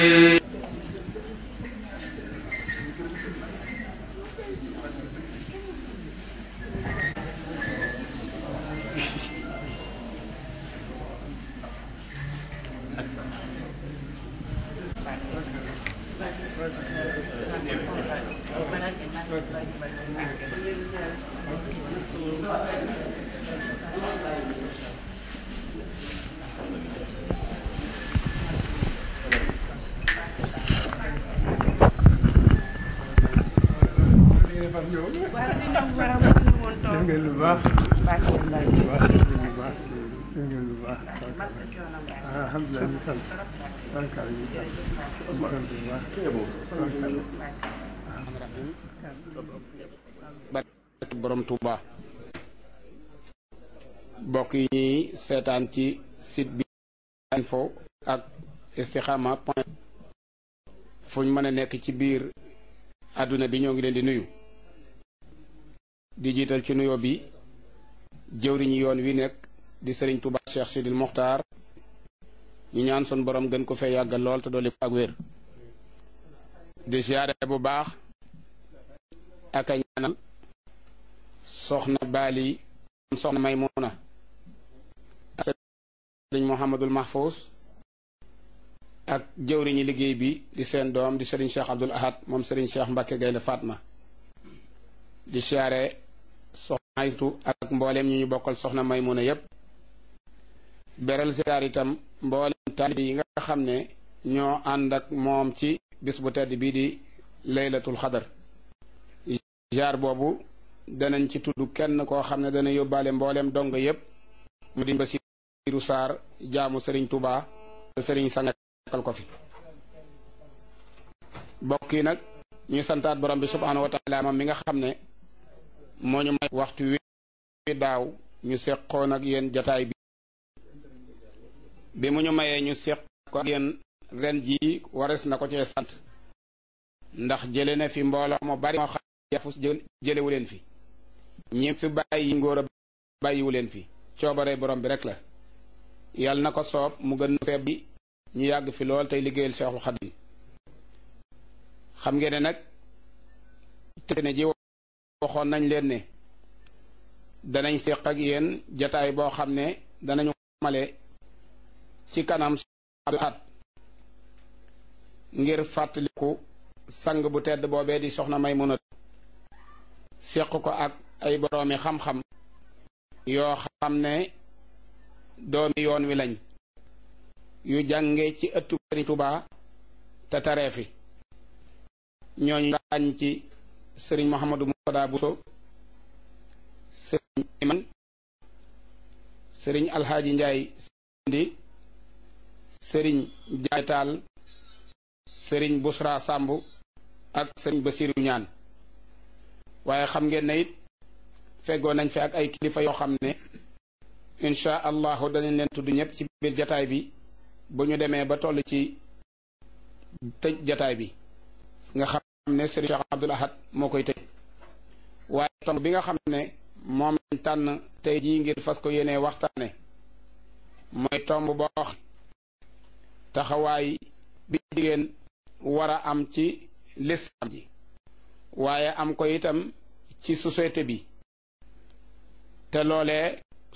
def ngeen lu baax lu baax lu baax def ngeen lu baax alhamdulilah ñu sant barkaal ñu sant ñu sant bu baax barke borom Touba bokk yi ñuy seetaan ci site bi info ak istikhama point fu ñu mën a nekk ci biir àdduna bi ñoo ngi leen di nuyu di jiital ci nuyoo bi jëwriñu yoon wi nekk di sëriñ Touba Cheikh Sidil Mokhtar ñu ñaan sun borom gën ko fee yàggal lool te dolli ko ak wér di siyaare bu baax ak a ñaanal soxna baali soxna maymuna ak sëriñ Mouhamadul Mahfous ak jëwriñi liggéey bi di seen doom di sëriñ Cheikh Abdul Ahad moom sëriñ Cheikh Mbacke Gaynde Fatma di siyaare soxna Aytu ak mbooleem ñu ñu bokkal soxna maymuna yépp beral siyaar itam mbooleem taalibe yi nga xam ne ñoo ànd ak moom ci bis bu tedd bii di laylatul xadar jaar boobu danañ ci tudd kenn koo xam ne dana yóbbaale mbooleem dong yépp mu di Basiiru Saar jaamu sëriñ Tuubaa te sëriñ sangal ko fi bokk yi nag ñu santaat borom bi subhaanahu wa taala moom mi nga xam ne moo ñu may waxtu wi daaw ñu seqoon ak yéen jataay bi bi mu ñu mayee ñu seq ko ak yéen ren jii wares na ko cee sant ndax jële na fi mbooloo mu bari moo xam yafus jëlewu leen fi ñi fi bàyyi ngóor a bàyyiwu leen fi coobare borom bi rek la yàlla na ko soob mu gën feeb bi ñu yàgg fi lool tey liggéeyal Seexul Xadim xam ngeen ne nag te ne ji waxoon nañ leen ne danañ séq ak yéen jataay boo xam ne danañu male ci kanam at ngir fàttaliku sang bu tedd boobee di soxna Maymuna séq ko ak ay boroomi xam-xam yoo xam ne doomi yoon wi lañ yu jànge ci ëttu Sëriñ Tuubaa te taree fi ñooñu ràññ ci sëriñ Mouhamadou Moutada Bousso sëriñ Iman sëriñ Alxaaji Njaay Sindi sëriñ Jaay Taal sëriñ Busra Sàmb ak sëriñ Basiru ñaan waaye xam ngeen ne it feggoo nañ fi ak ay kilifa yoo xam ne insha allahu danañ leen tudd ñëpp ci biir jataay bi bu ñu demee ba toll ci tëj jataay bi nga xam ne sëriñ Cheikh Abdul Ahad moo koy tëj waaye tomb bi nga xam ne moom lañ tànn tey jii ngir fas ko yéenee waxtaane mooy tomb boo taxawaay bi jigéen war a am ci lislaam ji waaye am ko itam ci société bi te loolee